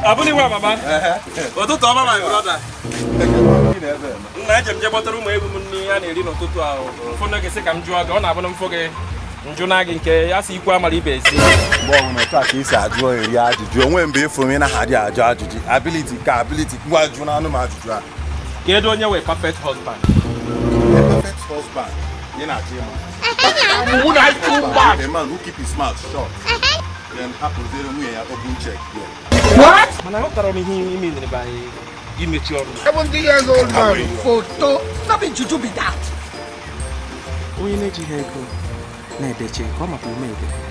abụghị nwa mama ụtụtụ ọma my brother nna eje m je gbọtara ụmụ ewu m nri ya na-eri n'ụtụtụ ahụ ụfọdụ gị sị ka m jụọ gị ọ na-abụ na mfụ gị njụ na gị nke ya si ikwu amara ibe ezi mgbe ọbụla otu a ka esi ajụ eri ajụjụ onwe mgbe ịfụ m ị naghị adị ajụ ajụjụ ability ka ability ngwa jụ na anụ m ajụjụ a kedu onye wee perfect husband perfect husband ị na-achọ ịma a man who keep his mouth shut then hapụziere nwunye ya open check there. mana aghọtara m ihe ime nyere anyị imechi ọrụ 70 years old man. Photo. Nothing to be that. onye na-ejighị ego na-edeche ka ọ maka ume ede